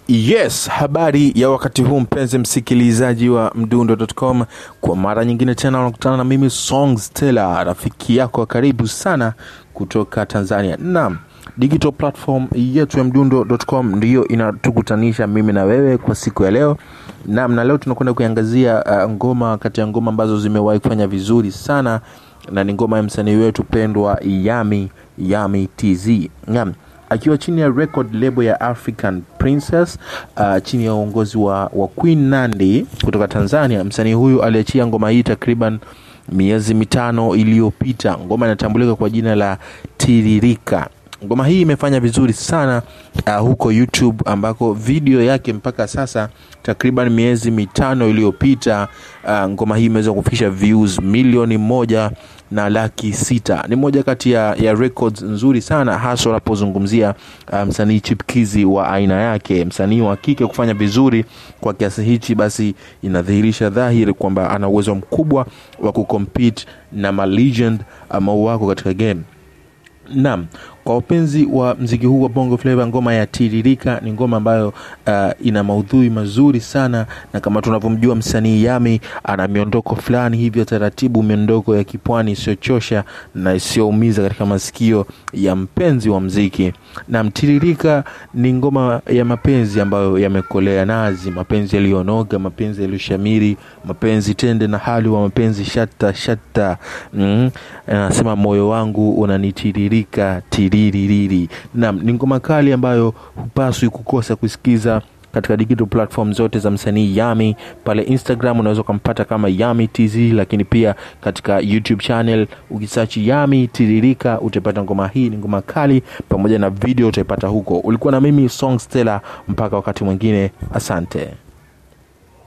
Yes, habari ya wakati huu mpenzi msikilizaji wa mdundo.com, kwa mara nyingine tena unakutana na mimi Songs Teller, rafiki yako wa karibu sana kutoka Tanzania. Naam, digital platform yetu ya mdundo.com ndiyo inatukutanisha mimi na wewe kwa siku ya leo. Naam, na leo tunakwenda kuiangazia uh, ngoma kati ya ngoma ambazo zimewahi kufanya vizuri sana na ni ngoma ya msanii wetu pendwa Yami Yami TZ. Naam, akiwa chini ya record label ya African Princess uh, chini ya uongozi wa, wa Queen Nandi kutoka Tanzania. Msanii huyu aliachia ngoma hii takriban miezi mitano iliyopita. Ngoma inatambulika kwa jina la Tiririka. Ngoma hii imefanya vizuri sana uh, huko YouTube ambako video yake mpaka sasa takriban miezi mitano iliyopita uh, ngoma hii imeweza kufikisha views milioni moja na laki sita. Ni moja kati ya, ya records nzuri sana hasa unapozungumzia uh, msanii chipkizi wa aina yake, msanii wa kike kufanya vizuri kwa kiasi hichi, basi inadhihirisha dhahiri kwamba ana uwezo mkubwa wa kucompete na malegend ambao wako katika game. Naam, kwa wapenzi wa mziki huu wa Bongo Flava, ngoma ya Tiririka ni ngoma ambayo uh, ina maudhui mazuri sana, na kama tunavyomjua msanii Yami ana miondoko fulani hivyo taratibu, miondoko ya kipwani isiyochosha na isiyoumiza katika masikio ya mpenzi wa mziki. Naam, Tiririka ni ngoma ya mapenzi ambayo yamekolea nazi, mapenzi yaliyonoga, mapenzi yaliyoshamiri, mapenzi tende na hali wa mapenzi shatta shatta. Mm, anasema moyo wangu unanitiririka tiriririri. Naam, ni ngoma kali ambayo hupaswi kukosa kusikiza katika digital platform zote za msanii Yami. Pale Instagram unaweza ukampata kama Yami TZ, lakini pia katika YouTube channel ukisearch Yami Tiririka utapata ngoma hii. Ni ngoma kali, pamoja na video utaipata huko. Ulikuwa na mimi Songs Teller, mpaka wakati mwingine, asante.